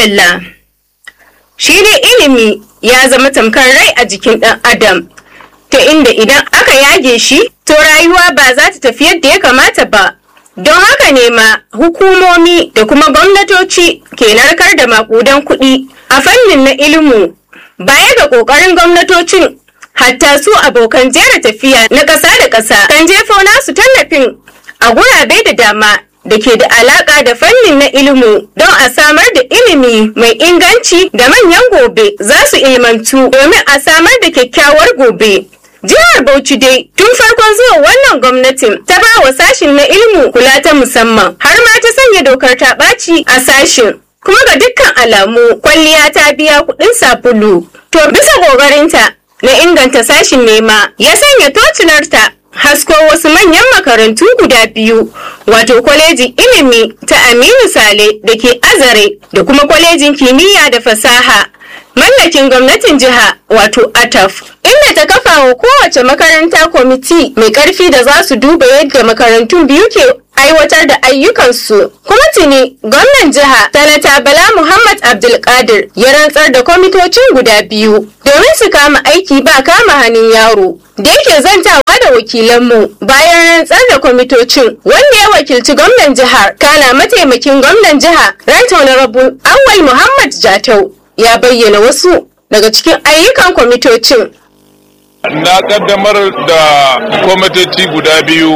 madalla shi dai ilimi ya zama tamkar rai a jikin ɗan adam ta inda idan aka yage shi to rayuwa ba za ta tafi yadda ya kamata ba don haka ne ma hukumomi da kuma gwamnatoci ke narkar da makudan kuɗi a fannin na ilimu baya ga ƙoƙarin gwamnatocin hatta su abokan jera tafiya na ƙasa da ƙasa kan jefo nasu tallafin a gurabe da dama da ke da alaƙa da fannin na ilimu don a samar da ilimi mai inganci da manyan gobe za su ilmantu domin a samar da kyakkyawar gobe. Jihar Bauchi dai tun farkon zuwa wannan gwamnatin ta ba wa sashin na ilimu kula ta musamman har ma ta sanya dokar ta ɓaci a sashin. Kuma ga dukkan alamu kwalliya ta biya kuɗin sabulu. To bisa ƙoƙarinta na inganta sashin nema ya sanya tocilarta hasko wasu manyan makarantu guda biyu wato kwalejin ilimi ta aminu sale da ke azare da kuma kwalejin kimiyya da fasaha mallakin gwamnatin jiha wato ataf inda ta kafa wa kowace makaranta kwamiti mai karfi da za su duba yadda makarantun biyu ke aiwatar da ayyukansu kuma tuni gwamnan jiha sanata bala muhammad abdulkadir ya rantsar da kwamitocin guda biyu domin su kama aiki ba kama hannun yaro da yake zantawa da wakilanmu bayan rantsar da kwamitocin wanda ya wakilci gwamnan jihar kana mataimakin gwamnan jiha right honorable awal muhammad jatau ya bayyana wasu daga cikin ayyukan kwamitocin na kaddamar da kwamitoci guda biyu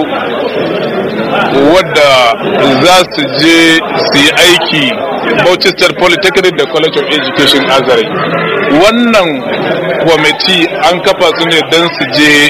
wadda za su je su yi aiki Manchester Polytechnic da College of Education Azare. Wannan kwamiti an kafa su ne don su je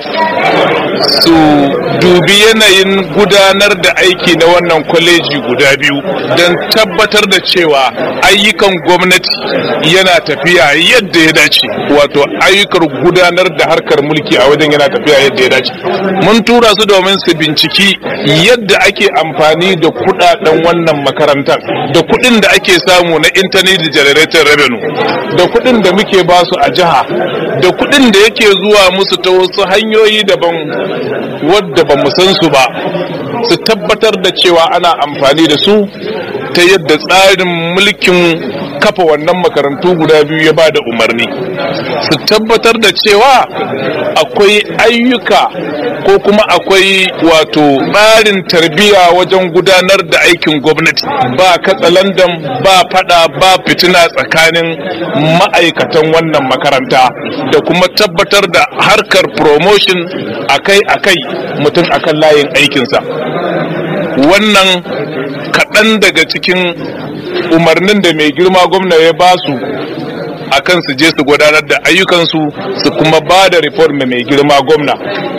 su dubi yanayin gudanar da aiki na wannan kwaleji guda biyu don tabbatar da cewa ayyukan gwamnati yana tafiya yadda ya dace wato ayyukan gudanar da harkar mulki a wajen yana tafiya yadda ya dace mun tura su domin su binciki yadda ake amfani da kudaden wannan makarantar da kudin da ake samu na internet generated revenue da kudin da muke basu a jiha da kudin da yake zuwa musu ta wasu hanyoyi daban wadda ba mu san su ba su tabbatar da cewa ana amfani da su ta yadda tsarin mulkin kafa wannan makarantu guda biyu ya ba da umarni su tabbatar da cewa akwai ayyuka ko kuma akwai wato tsarin tarbiyya wajen gudanar da aikin gwamnati ba katsalandan ba fada ba fitina tsakanin ma'aikatan wannan makaranta da kuma tabbatar da harkar promotion akai-akai mutum akan layin aikinsa wannan kaɗan daga cikin umarnin da mai girma gwamna ya ba su a kan su je su gudanar da ayyukansu su kuma ba da reform mai girma gwamna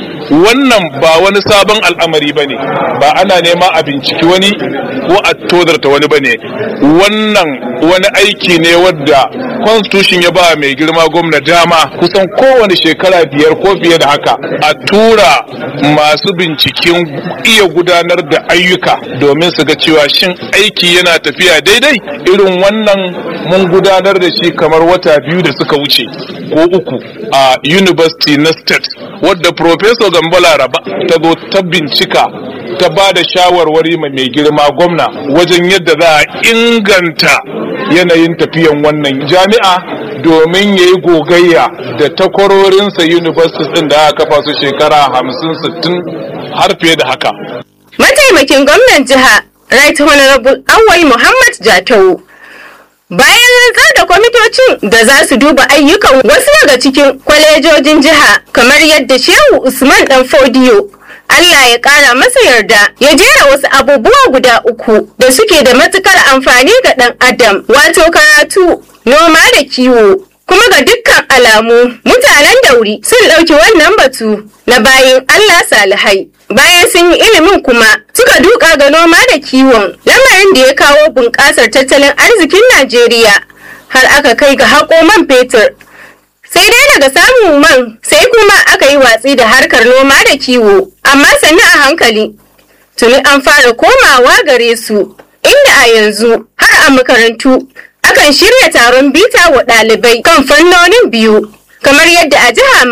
wannan ba wani sabon al'amari ba ne ba ana nema a binciki wani ko a tozarta wani ba ne wannan wani aiki ne wadda constitution ya ba mai girma gwamna dama kusan kowane shekara biyar ko fiye da haka a tura masu binciken iya gudanar da ayyuka domin su ga cewa shin aiki yana tafiya daidai irin wannan mun gudanar da shi kamar wata biyu da suka wuce ko uku a university na state wadda professor gambala raba ta zo ta bincika ta ba da shawarwari mai girma gwamna wajen yadda za a inganta yanayin tafiyan wannan jami'a domin ya yi gogayya da takwarorinsa universities din da aka kafa su shekara hamsin sittin har fiye da haka. Mataimakin gwamnan jiha Right Honorable Awai Muhammad Jatau Bayan rantsar da kwamitocin da za su duba ayyukan wasu daga cikin kwalejojin jiha kamar yadda Shehu Usman Dan Fodiyo Allah ya ƙara masa yarda ya jera wasu abubuwa guda uku da suke da matukar amfani ga ɗan adam wato karatu noma da kiwo kuma ga dukkan alamu mutanen dauri sun ɗauki wannan batu na bayan Allah salihai bayan sun yi ilimin kuma suka duka ga noma da kiwon lamarin da ya kawo bunƙasar tattalin arzikin Najeriya har aka kai ga haƙo man fetur sai dai daga samun man sai kuma aka yi watsi da harkar noma da kiwo amma sannu a hankali tuni an fara komawa gare su inda a yanzu har a makarantu akan shirya taron bita wa ɗalibai kan fannonin biyu kamar yadda a jiha ma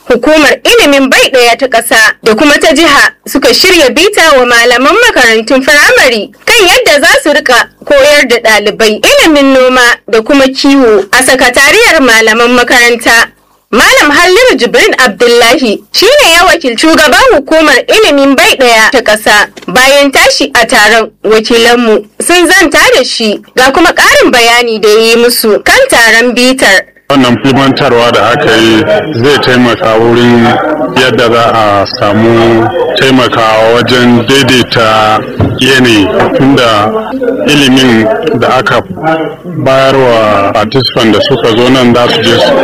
hukumar ilimin bai ɗaya ta ƙasa da kuma ta jiha suka shirya bita wa malaman makarantun firamare kan yadda za su rika koyar da ɗalibai ilimin noma da kuma kiwo a sakatariyar malaman makaranta Malam Halliru Jibrin Abdullahi shine ya wakilci shugaban hukumar ilimin bai ɗaya ta ƙasa bayan tashi a taron wakilanmu sun zanta da shi ga kuma ƙarin bayani da ya yi musu kan taron bitar. wannan filmantarwa da aka yi zai taimaka wurin yadda za a samu taimakawa wajen daidaita yanayi tunda ilimin da aka bayar wa participant da suka zo nan za su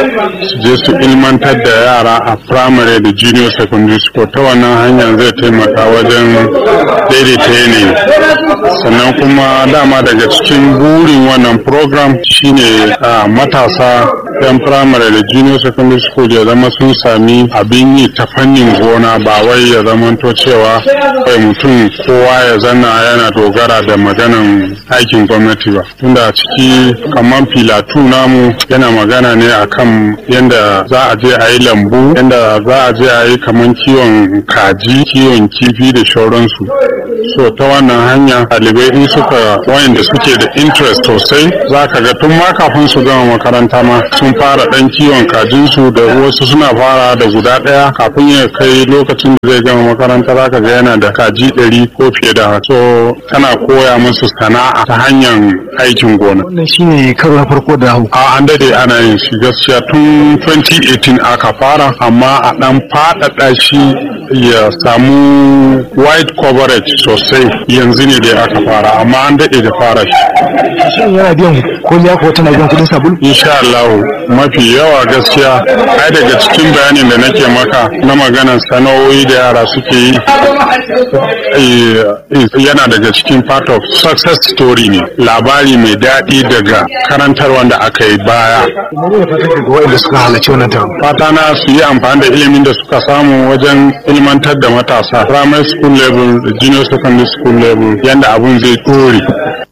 je su ilmantar da yara a primary da junior secondary school ta wannan hanyar zai taimaka wajen daidaita yanayi sannan kuma dama daga cikin burin wannan program shine a matasa yan firamare da junior secondary school ya zama sun sami abin yi ta fannin gona ba wai ya zamanto cewa kai mutum kowa ya zanna yana dogara da maganan aikin gwamnati ba tunda a ciki kamar filatu namu yana magana ne akan yadda za a je a yi lambu yadda za a je a yi kamar kiwon kaji kiwon kifi da shauransu so ta wannan hanya ɗalibai in suka wayanda suke da interest sosai za ka ga tun ma kafin su gama makaranta ma sun fara ɗan kiwon kajinsu da wasu suna fara da guda ɗaya kafin ya kai lokacin da zai gama makaranta za ka ga yana da kaji ɗari ko fiye da so tana koya musu sana'a ta hanyar aikin gona. Wannan shine karo na farko da hau. A an dade ana yin shi gaskiya tun 2018 aka fara amma a ɗan faɗaɗa shi ya samu wide coverage sosai yanzu ne dai aka fara amma an daɗe da fara shi. Shin yana biyan koliya ko tana biyan kuɗin sabulu? Insha Allah mafi yawa gaskiya ai daga cikin bayanin da nake maka na maganar sana'o'i da yara suke yi yana daga cikin part of success story ne labari mai daɗi daga karantar wanda aka yi baya. Mene ne fatan ga waɗanda suka halarci wannan taron? Fata na su yi amfani da ilimin da suka samu wajen ilmantar da matasa primary school level da junior secondary school level yanda abun zai ɗore.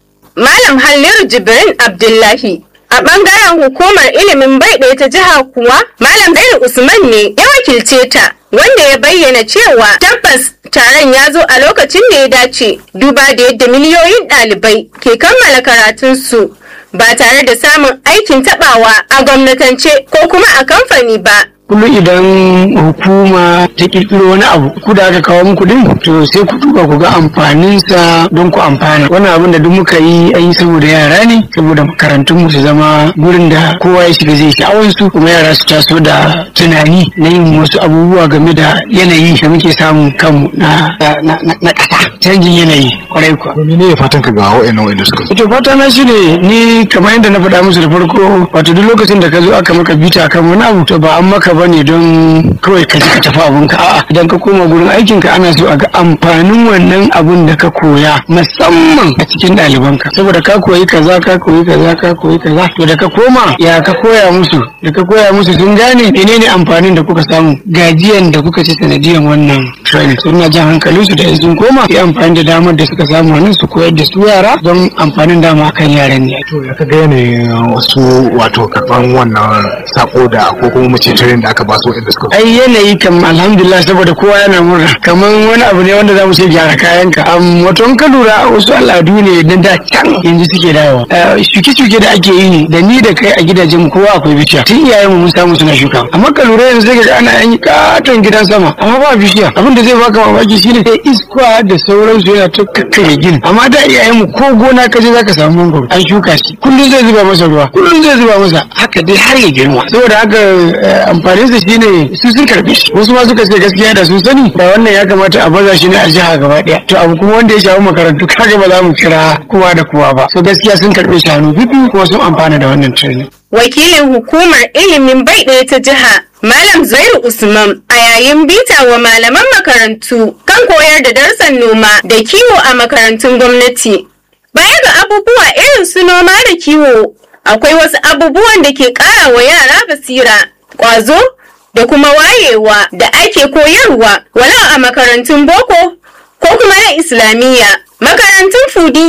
Malam Halliru Jibrin Abdullahi A ɓangaren hukumar ilimin bai ɗaya ta jiha kuwa, Malam Bello Usman ne ya wakilce ta, wanda ya bayyana cewa tabbas taron ya zo a lokacin da ya dace, duba da yadda miliyoyin ɗalibai ke kammala karatunsu ba tare da samun aikin taɓawa a gwamnatance ko kuma a kamfani ba. kullum idan hukuma ta kirkiro wani abu ku da aka kawo muku din to sai ku duba ku ga amfaninsa don ku amfana wannan abin da duk muka yi an yi saboda yara ne saboda makarantun mu su zama gurin da kowa ya shiga zai sha'awar su kuma yara su taso da tunani na yin wasu abubuwa game da yanayi da muke samun kanmu na na ƙasa canjin yanayi kwarai kuwa. Mene ne fatan ka ga wa'annan wa'anda suka zo? to fata na shi ne ni kamar yadda na faɗa musu da farko wato duk lokacin da ka zo aka maka bita kan wani abu to ba an maka bane don kawai ka ji ka tafi abunka a'a idan ka koma gurin aikin ka ana so a ga amfanin wannan abun da ka koya musamman a cikin ɗalibanka saboda ka koyi kaza ka koyi kaza ka koyi kaza to da ka koma ya ka koya musu da ka koya musu sun gane menene amfanin da kuka samu gajiyan da kuka ci sanadiyan wannan training so ina jan hankalin su da in sun koma yi amfani da damar da suka samu wannan su koyar da su yara don amfanin dama kan yaran ne To ya ka ga yanayin wasu wato karɓan wannan sako da ko kuma mace training da aka ba su wa'anda suka zo? ai yanayi kam alhamdulillah saboda kowa yana murna kamar wani abu ne wanda zamu ce gyara kayanka am wato in ka lura wasu al'adu ne na da can yanzu suke dawowa Eh, shuke-shuke da ake yi da ni da kai a gidajen mu kowa akwai bishiya tun iyayen mu mun samu suna shuka amma ka lura yanzu sai ka ga ana yin katon gidan sama amma ba bishiya abin da zai baka mamaki shine sai iska da sauransu yana ta kakkare gini amma da iyayen mu ko gona ka je zaka samu mangoro an shuka shi kullum zai zuba masa ruwa kullum zai zuba masa haka dai har ya girma saboda haka eh, amfaninsa shine su sun karbe shi wasu ma suka ce gaskiya da sun sani ba wannan ya kamata a baza shi ne a jiha gaba daya to abu kuma wanda ya shafi makarantu kaga ba za mu kira kowa da kowa ba so gaskiya sun karbe shi hannu biyu kuma sun amfana da wannan training Wakilin hukumar ilimin bai ɗaya ta jiha Malam Zairu Usman a yayin bita wa malaman makarantu kan koyar da darussan noma da kiwo a makarantun gwamnati. Baya ga abubuwa irin su noma da kiwo, akwai wasu abubuwan da ke ƙara wa yara basira, ƙwazo da kuma wayewa da ake koyarwa walau a makarantun boko ko kuma na Islamiyya. Makarantun Fudiyya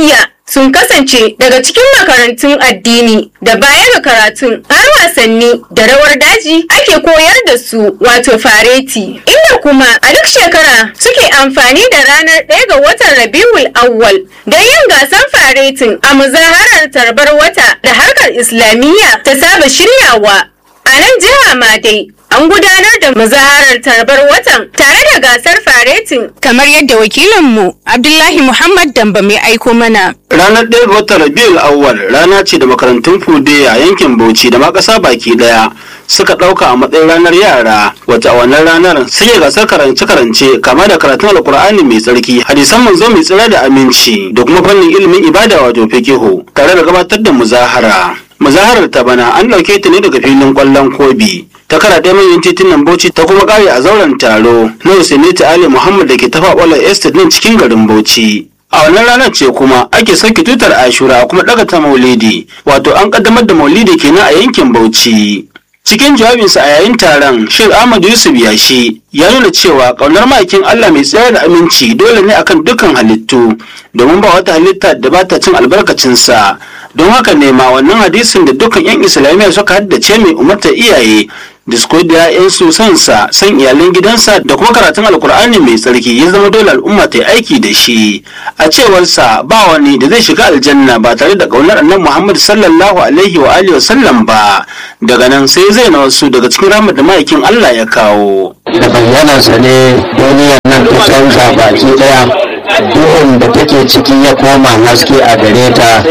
sun kasance daga cikin makarantun addini da baya ga karatun har wasanni da rawar daji ake koyar da su wato fareti inda kuma a duk shekara suke amfani da ranar ɗaya ga watan rabiul awwal don yin gasan faretin a muzaharar tarbar wata da harkar islamiyya ta saba shiryawa a nan jiha ma dai an gudanar da muzaharar tarbar watan tare da gasar faretin kamar yadda wakilinmu abdullahi muhammad damba mai aiko mana Ranar ɗaya ga watan Rabiul Awwal rana ce da makarantun Fude a yankin Bauchi da ma ƙasa baki ɗaya suka ɗauka a matsayin ranar yara wacce a wannan ranar suke gasar karance-karance kama da karatun alkur'ani mai tsarki hadisan manzo mai tsira da aminci da kuma fannin ilimin ibada wato fiqihu tare da gabatar da muzahara. Muzaharar ta bana an ɗauke ta ne daga filin ƙwallon kobi. ta kara ɗaya manyan titunan Bauchi ta kuma ƙare a zauren taro na Husainatu Ali Muhammad da ke tafa ƙwallon Estate din cikin garin Bauchi. A wannan ranar ce kuma ake sauke tutar Ashura kuma ɗaga ta Maulidi, wato an ƙaddamar da Maulidi kenan a yankin Bauchi. Cikin jawabinsa a yayin taron, Sheikh Ahmad Yusuf Yashi ya nuna cewa ƙaunar ma'aikin Allah mai tsayar da aminci dole ne akan dukkan halittu, domin ba wata halitta da ba ta cin albarkacinsa. Don haka ne ma wannan hadisin da dukkan 'yan Islamiyya suka haddace mai umartar iyaye da su koyar da 'ya'yansu sansa san iyalan gidansa da kuma karatun alkur'ani mai tsarki ya zama dole al'umma ta yi aiki da shi a cewarsa ba wani da zai shiga aljanna ba tare da ƙaunar annabi muhammad sallallahu alaihi wa alihi wa sallam ba daga nan sai zai na wasu daga cikin ramar da ma'aikin allah ya kawo da bayyanarsa ne duniyar nan ta canza baki daya duhun da take ciki ya koma haske a gare ta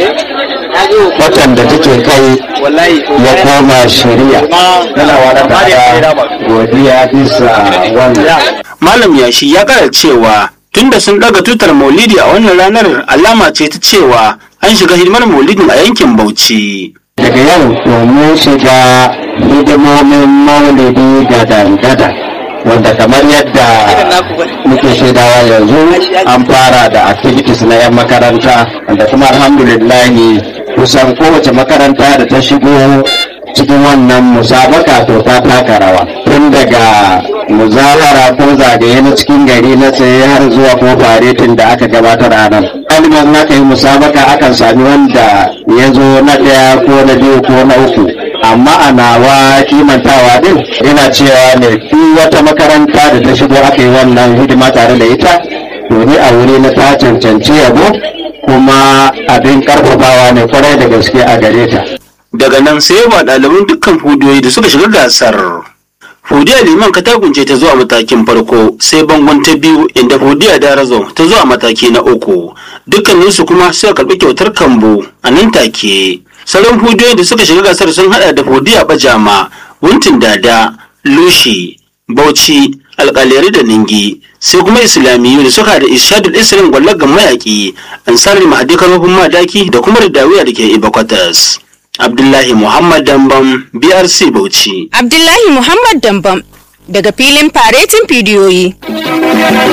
watan da take kai ya koma shari'a yana wadata godiya bisa wannan malam yashi ya kara cewa tunda sun daga tutar maulidi a wannan ranar alama ce ta cewa an shiga hidimar maulidin a yankin bauchi daga yau domin shiga hidimomin maulidi gada-gada wanda kamar yadda muke shaidawa yanzu an fara da activities na 'yan makaranta wanda kuma alhamdulillahi kusan kowace makaranta da ta shigo cikin wannan musabaka to ta taka rawa tun daga muzawara ko zagaye na cikin gari na tsaye har zuwa ko faretin da aka gabatar a nan ɗaliban aka yi musabaka akan sami wanda ya zo na ɗaya ko na biyu ko na uku amma a nawa kimantawa din yana cewa ne duk wata makaranta da ta shigo aka yi wannan hidima tare da ita to ni a wuri na ta cancanci yabo kuma abin karfafawa ne kwarai da gaske a gare ta daga nan sai ba ɗaliban dukkan fudiyoyi da suka shiga gasar fudiya liman katagunce ta zuwa matakin farko sai bangon ta biyu inda fudiya darazo ta zuwa mataki na uku dukkaninsu kuma suka karɓi kyautar kambo a nan take sauran fudiyoyi da suka shiga gasar sun hada da fudiya bajama wuntin dada lushi bauchi alƙalari da ningi sai kuma islamiyu da suka da ishadul islam gwallagan mayaki ansarar mahadi karfafin madaki da kuma ridawiya da ke ibakwatas abdullahi muhammad dambam brc bauchi abdullahi muhammad dambam daga filin faretin bidiyoyi